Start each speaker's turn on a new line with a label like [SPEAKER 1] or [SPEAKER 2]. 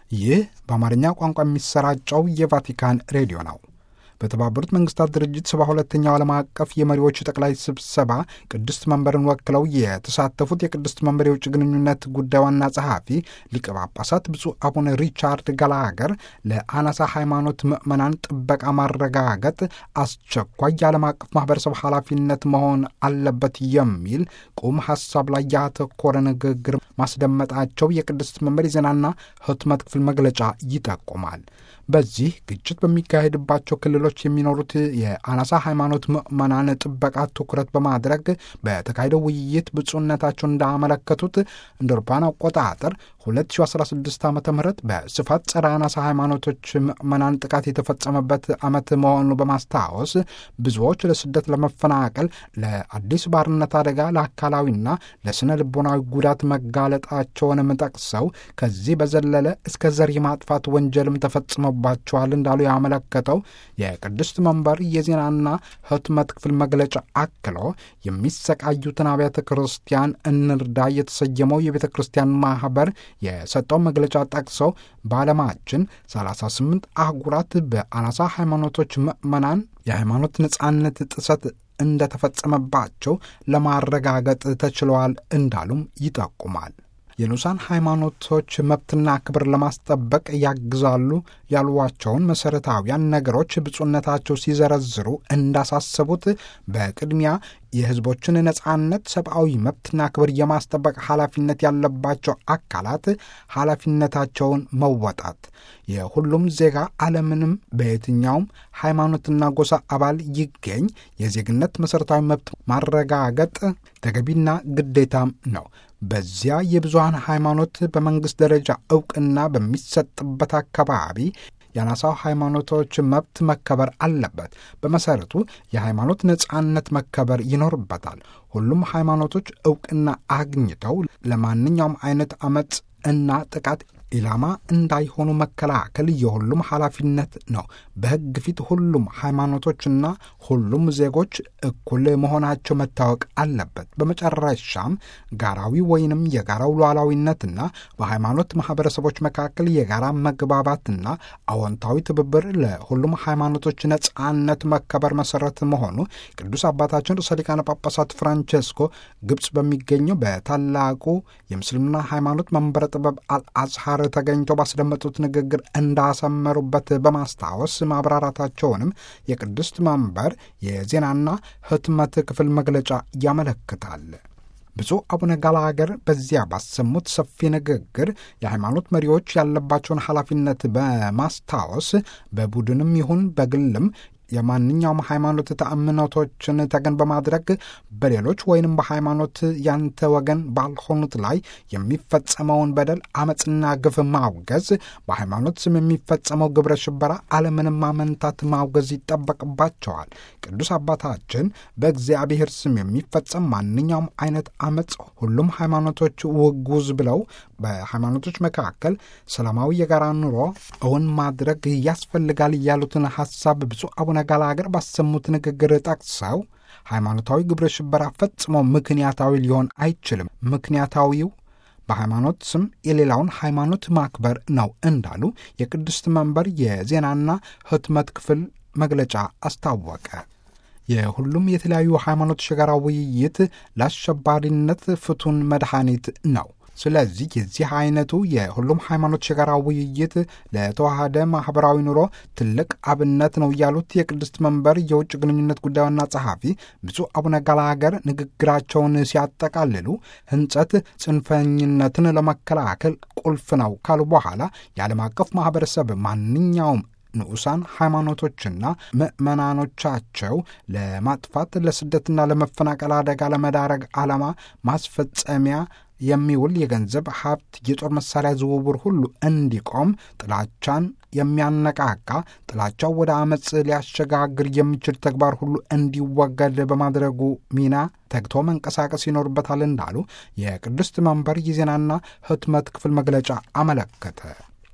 [SPEAKER 1] ይህ በአማርኛ ቋንቋ የሚሰራጨው የቫቲካን ሬዲዮ ነው። በተባበሩት መንግስታት ድርጅት ሰባ ሁለተኛው ዓለም አቀፍ የመሪዎች ጠቅላይ ስብሰባ ቅድስት መንበርን ወክለው የተሳተፉት የቅድስት መንበር የውጭ ግንኙነት ጉዳይ ዋና ጸሐፊ ሊቀ ጳጳሳት ብፁዕ አቡነ ሪቻርድ ጋላገር ለአናሳ ሃይማኖት ምዕመናን ጥበቃ ማረጋገጥ አስቸኳይ የዓለም አቀፍ ማህበረሰብ ኃላፊነት መሆን አለበት የሚል ቁም ሀሳብ ላይ ያተኮረ ንግግር ማስደመጣቸው የቅድስት መንበር የዜናና ህትመት ክፍል መግለጫ ይጠቁማል። በዚህ ግጭት በሚካሄድባቸው ክልሎች የሚኖሩት የአናሳ ሃይማኖት ምዕመናን ጥበቃ ትኩረት በማድረግ በተካሄደው ውይይት ብፁዕነታቸው እንዳመለከቱት እንደ አውሮፓውያን አቆጣጠር 2016 ዓ ም በስፋት ጸረ አናሳ ሃይማኖቶች ምዕመናን ጥቃት የተፈጸመበት ዓመት መሆኑ በማስታወስ ብዙዎች ለስደት፣ ለመፈናቀል፣ ለአዲስ ባርነት አደጋ፣ ለአካላዊና ለስነ ልቦናዊ ጉዳት መጋለጣቸውንም ጠቅሰው ከዚህ በዘለለ እስከ ዘር የማጥፋት ወንጀልም ተፈጽሞባቸዋል እንዳሉ ያመለከተው የቅድስት መንበር የዜናና ህትመት ክፍል መግለጫ አክሎ የሚሰቃዩትን አብያተ ክርስቲያን እንርዳ የተሰየመው የቤተ ክርስቲያን ማህበር የሰጠው መግለጫ ጠቅሰው በዓለማችን 38 አህጉራት በአናሳ ሃይማኖቶች ምዕመናን የሃይማኖት ነጻነት ጥሰት እንደተፈጸመባቸው ለማረጋገጥ ተችለዋል እንዳሉም ይጠቁማል። የንዑሳን ሃይማኖቶች መብትና ክብር ለማስጠበቅ ያግዛሉ ያሏቸውን መሠረታዊያን ነገሮች ብፁዕነታቸው ሲዘረዝሩ እንዳሳሰቡት በቅድሚያ የሕዝቦችን ነጻነት፣ ሰብአዊ መብትና ክብር የማስጠበቅ ኃላፊነት ያለባቸው አካላት ኃላፊነታቸውን መወጣት፣ የሁሉም ዜጋ አለምንም በየትኛውም ሃይማኖትና ጎሳ አባል ይገኝ የዜግነት መሠረታዊ መብት ማረጋገጥ ተገቢና ግዴታም ነው። በዚያ የብዙሃን ሃይማኖት በመንግሥት ደረጃ ዕውቅና በሚሰጥበት አካባቢ የአናሳው ሃይማኖቶች መብት መከበር አለበት። በመሠረቱ የሃይማኖት ነጻነት መከበር ይኖርበታል። ሁሉም ሃይማኖቶች ዕውቅና አግኝተው ለማንኛውም አይነት አመፅ እና ጥቃት ኢላማ እንዳይሆኑ መከላከል የሁሉም ኃላፊነት ነው። በሕግ ፊት ሁሉም ሃይማኖቶችና ሁሉም ዜጎች እኩል መሆናቸው መታወቅ አለበት። በመጨረሻም ጋራዊ ወይንም የጋራው ሉዓላዊነትና በሃይማኖት ማኅበረሰቦች መካከል የጋራ መግባባትና አዎንታዊ ትብብር ለሁሉም ሃይማኖቶች ነጻነት መከበር መሠረት መሆኑ ቅዱስ አባታችን ርዕሰ ሊቃነ ጳጳሳት ፍራንቼስኮ ግብፅ በሚገኘው በታላቁ የምስልምና ሃይማኖት መንበረ ጥበብ አልአዝሃር ተገኝተው ባስደመጡት ንግግር እንዳሰመሩበት በማስታወስ ማብራራታቸውንም የቅድስት መንበር የዜናና ህትመት ክፍል መግለጫ ያመለክታል። ብፁዕ አቡነ ጋላገር በዚያ ባሰሙት ሰፊ ንግግር የሃይማኖት መሪዎች ያለባቸውን ኃላፊነት በማስታወስ በቡድንም ይሁን በግልም የማንኛውም ሃይማኖት ተአምኖቶችን ተገን በማድረግ በሌሎች ወይንም በሃይማኖት ያንተ ወገን ባልሆኑት ላይ የሚፈጸመውን በደል፣ አመፅና ግፍ ማውገዝ፣ በሃይማኖት ስም የሚፈጸመው ግብረ ሽበራ አለምንም ማመንታት ማውገዝ ይጠበቅባቸዋል። ቅዱስ አባታችን በእግዚአብሔር ስም የሚፈጸም ማንኛውም አይነት አመፅ ሁሉም ሃይማኖቶች ውጉዝ ብለው በሃይማኖቶች መካከል ሰላማዊ የጋራ ኑሮ እውን ማድረግ ያስፈልጋል ያሉትን ሐሳብ ብፁዕ አቡነ ጋላገር ባሰሙት ንግግር ጠቅሰው ሃይማኖታዊ ግብረ ሽበራ ፈጽሞ ምክንያታዊ ሊሆን አይችልም። ምክንያታዊው በሃይማኖት ስም የሌላውን ሃይማኖት ማክበር ነው እንዳሉ የቅድስት መንበር የዜናና ህትመት ክፍል መግለጫ አስታወቀ። የሁሉም የተለያዩ ሃይማኖቶች የጋራ ውይይት ለአሸባሪነት ፍቱን መድኃኒት ነው። ስለዚህ የዚህ አይነቱ የሁሉም ሃይማኖት የጋራ ውይይት ለተዋሃደ ማህበራዊ ኑሮ ትልቅ አብነት ነው ያሉት የቅድስት መንበር የውጭ ግንኙነት ጉዳይ ዋና ጸሐፊ ብፁዕ አቡነ ጋላገር ንግግራቸውን ሲያጠቃልሉ ሕንጸት ጽንፈኝነትን ለመከላከል ቁልፍ ነው ካሉ በኋላ የዓለም አቀፍ ማህበረሰብ ማንኛውም ንዑሳን ሃይማኖቶችና ምዕመናኖቻቸው ለማጥፋት ለስደትና ለመፈናቀል አደጋ ለመዳረግ ዓላማ ማስፈጸሚያ የሚውል የገንዘብ ሀብት፣ የጦር መሳሪያ ዝውውር ሁሉ እንዲቆም፣ ጥላቻን የሚያነቃቃ ጥላቻው ወደ አመፅ ሊያሸጋግር የሚችል ተግባር ሁሉ እንዲወገድ በማድረጉ ሚና ተግቶ መንቀሳቀስ ይኖርበታል እንዳሉ የቅድስት መንበር የዜናና ህትመት ክፍል መግለጫ አመለከተ።